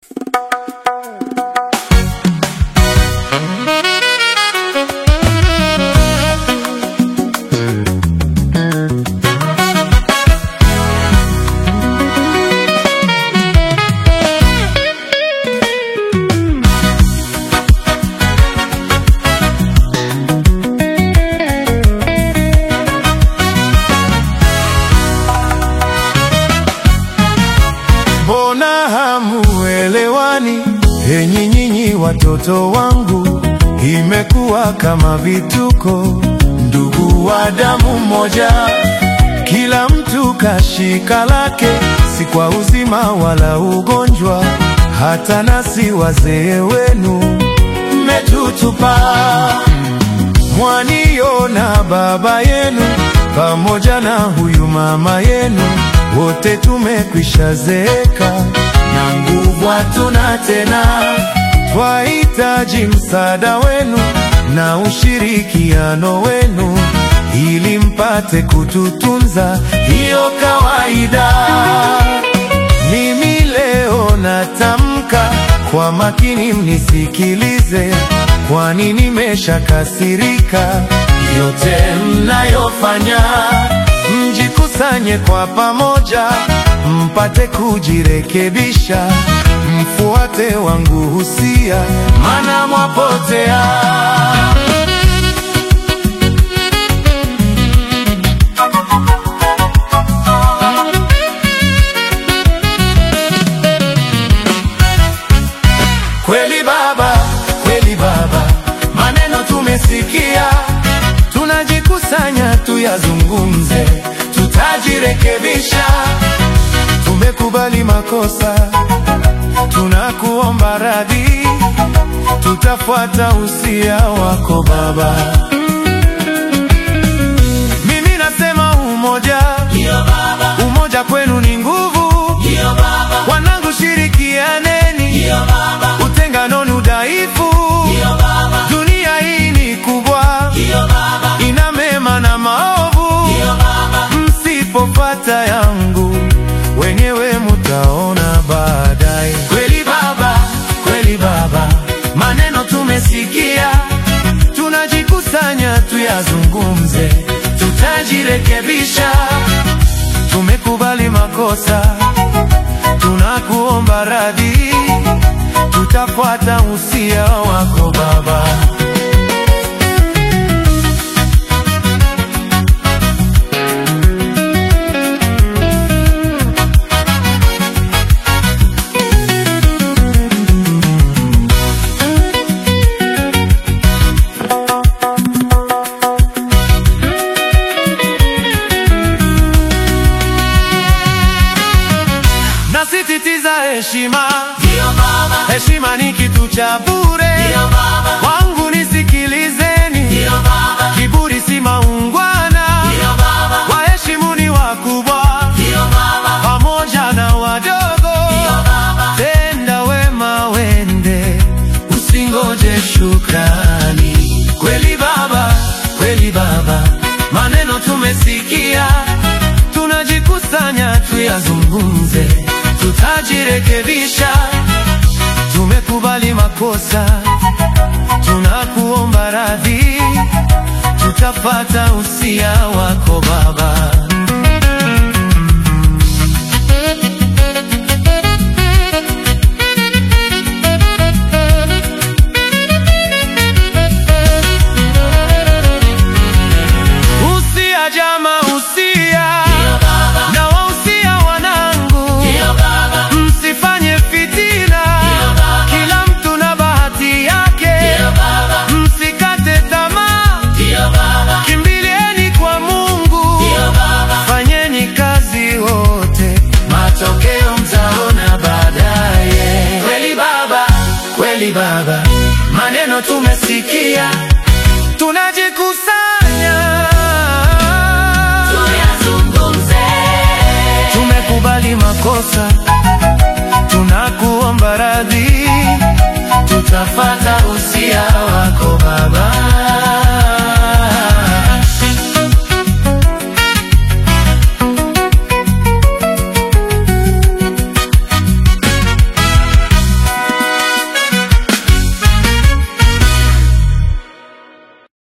Mbona hamuelewani? Enyi nyinyi watoto wangu, imekuwa kama vituko. Ndugu wa damu moja, kila mtu kashika lake, si kwa uzima wala ugonjwa. Hata nasi wazee wenu mmetutupa. Mwaniona baba yenu pamoja na huyu mama yenu, wote tumekwisha zeeka na nguvu hatuna tena. Twahitaji msaada wenu na ushirikiano wenu ili mpate kututunza, hiyo kawaida. Mimi leo natamka kwa makini, mnisikilize, kwani nimeshakasirika. Yote mnayofanya, mjikusanye kwa pamoja, mpate kujirekebisha, mfuate wangu husia, maana mwapotea. Kweli baba, kweli baba, maneno tumesikia, tunajikusanya tuyazungumze, tutajirekebisha. Tumekubali makosa, tunakuomba radhi, tutafuata usia wako baba. Mimi nasema umoja, umoja kwenu ni nguvu. Wanangu, shirikianeni, utengano ni udhaifu. Dunia hii ni kubwa, ina mema na maovu. Msipopata yangu, wenyewe mutaona baadaye. Kweli baba, kweli baba, maneno tumesikia, tunajikusanya tuyazungumze, tutajirekebisha. Tumekubali makosa, tunakuomba radhi, tutafuata usia wako baba. Nasisitiza heshima, heshima ni kitu cha bure. Wangu nisikilizeni, kiburi si maungwana. Waheshimuni wakubwa pamoja na wadogo. Tenda wema wende, usingoje shukrani. Kweli baba, kweli baba, maneno tumesikia, tunajikusanya tuyazungumze, tutajirekebisha. Tumekubali makosa, tunakuomba radhi, tutapata usia wako baba. Usia jama, usia na wausia wanangu, msifanye fitina, kila mtu na bahati yake, msikate tamaa, kimbilieni kwa Mungu, fanyeni kazi wote, matokeo mtaona baadaye. Kweli baba, kweli baba, maneno tumesikia, tunajikusanya tumekubali makosa, tunakuomba